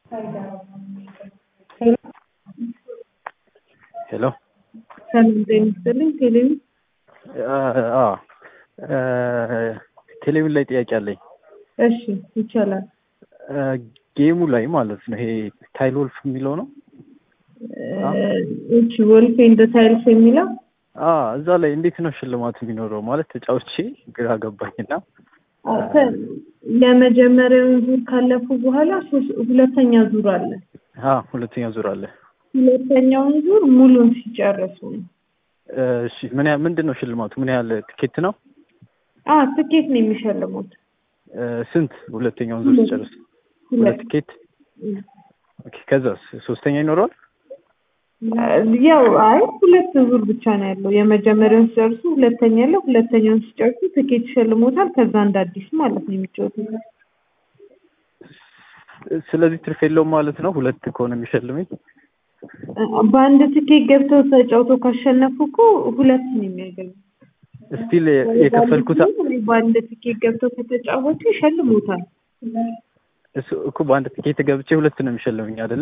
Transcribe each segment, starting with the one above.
ሄሎ ሰላም ጤና ይስጥልኝ። ቴሌቪ ቴሌቪዥን ላይ ጥያቄ አለኝ። እሺ ይቻላል። ጌሙ ላይ ማለት ነው ይሄ ታይል ወልፍ የሚለው ነው። እቺ ወልፌ እንደ ታይልስ የሚለው አ እዛ ላይ እንዴት ነው ሽልማት የሚኖረው? ማለት ተጫውቼ ግራ ገባኝና የመጀመሪያውን ዙር ካለፉ በኋላ ሶስት ሁለተኛ ዙር አለ። አ ሁለተኛ ዙር አለ። ሁለተኛውን ዙር ሙሉን ሲጨርሱ ነው። እሺ ምን ያህል ምንድን ነው ሽልማቱ? ምን ያህል ትኬት ነው? አ ትኬት ነው የሚሸልሙት። ስንት? ሁለተኛውን ዙር ሲጨርስ ሁለት ትኬት። ኦኬ ከዛስ ሶስተኛ ይኖረዋል? ያው አይ ሁለት ዙር ብቻ ነው ያለው። የመጀመሪያውን ሲጨርሱ ሁለተኛ ያለው፣ ሁለተኛውን ሲጨርሱ ትኬት ይሸልሞታል። ከዛ እንደ አዲስ ማለት ነው የሚጫወቱት። ስለዚህ ትርፍ የለውም ማለት ነው ሁለት ከሆነ የሚሸልመኝ። በአንድ ትኬት ገብተው ተጫውተው ካሸነፉ እኮ ሁለት ነው የሚያገኙ። ስቲል የከፈልኩት በአንድ ትኬት ገብተው ከተጫወቱ ይሸልሙታል። እሱ እኮ በአንድ ትኬት ገብቼ ሁለት ነው የሚሸልመኝ አይደለ?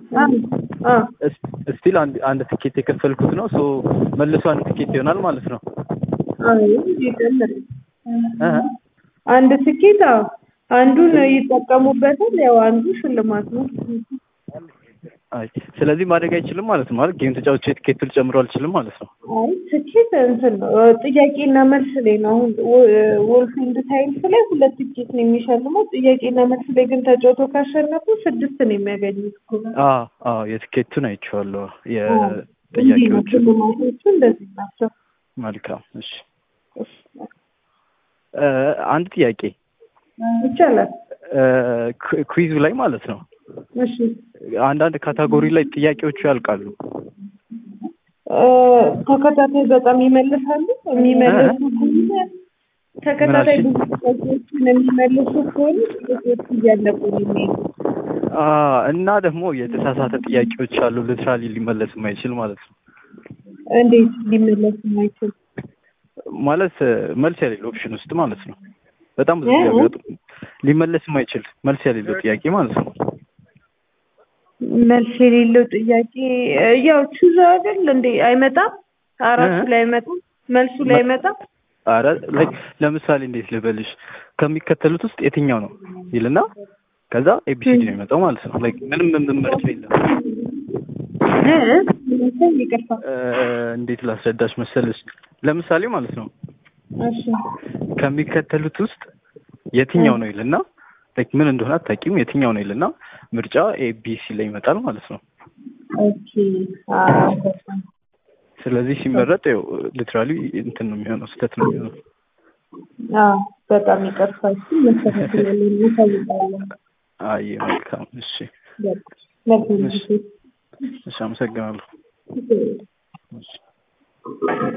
ስቲል አንድ አንድ ትኬት የከፈልኩት ነው። ሶ መልሶ አንድ ትኬት ይሆናል ማለት ነው። አንድ ትኬት አዎ፣ አንዱን ይጠቀሙበታል። ያው አንዱ ሽልማት ነው። አይ ስለዚህ ማድረግ አይችልም ማለት ነው። ማለት ጌም ተጫውቼ ትኬት ልጨምሮ አልችልም ማለት ነው። አይ ትኬት እንትን ነው ጥያቄና መልስ ላይ ነው። አሁን ወልፍ ኤንድ ታይልስ ላይ ሁለት ትኬት ነው የሚሸልመው። ጥያቄና መልስ ላይ ግን ተጫውቶ ካሸነፉ ስድስት ነው የሚያገኙት እኮ። አዎ አዎ የትኬቱን አይቼዋለሁ። የጥያቄዎቹ ሽልማቶቹ እንደዚህ ናቸው። መልካም እሺ። አንድ ጥያቄ ይቻላል። ኩዊዙ ላይ ማለት ነው እሺ አንዳንድ ካታጎሪ ላይ ጥያቄዎቹ ያልቃሉ። ተከታታይ በጣም ይመልሳሉ። የሚመልሱ ከሆነ ተከታታይ ብዙ ጥያቄዎችን የሚመልሱ ከሆነ ጥያቄዎቹ እያለቁ ነው የሚሄዱ። እና ደግሞ የተሳሳተ ጥያቄዎች አሉ። ሊትራሊ ሊመለስ የማይችል ማለት ነው። እንዴት ሊመለስ የማይችል ማለት መልስ የሌለው ኦፕሽን ውስጥ ማለት ነው። በጣም ብዙ ጥያቄ ሊመለስ የማይችል መልስ የሌለው ጥያቄ ማለት ነው። መልስ የሌለው ጥያቄ ያው ቹዝ አይደል እንዴ? አይመጣም። አራቱ ላይ አይመጣም። መልሱ ላይ አይመጣም። አረ ላይክ ለምሳሌ እንዴት ልበልሽ ከሚከተሉት ውስጥ የትኛው ነው ይልና ከዛ ኤቢሲዲ ነው የሚመጣው ማለት ነው። ላይክ ምንም ምርጫ የለም። ይቅርታ እንዴት ላስረዳሽ መሰለሽ? ለምሳሌ ማለት ነው እሺ ከሚከተሉት ውስጥ የትኛው ነው ይልና ላይክ ምን እንደሆነ አታውቂም። የትኛው ነው ይልና ምርጫ ኤቢሲ ላይ ይመጣል ማለት ነው። ኦኬ ስለዚህ ሲመረጥ ያው ሊትራሊ እንትን ነው የሚሆነው፣ ስህተት ነው የሚሆነው። አዎ በጣም ይቅርታ። እሺ መስተካከል እንፈልጋለን። አይ መልካም። እሺ መልካም ጊዜ። እሺ፣ አመሰግናለሁ። እሺ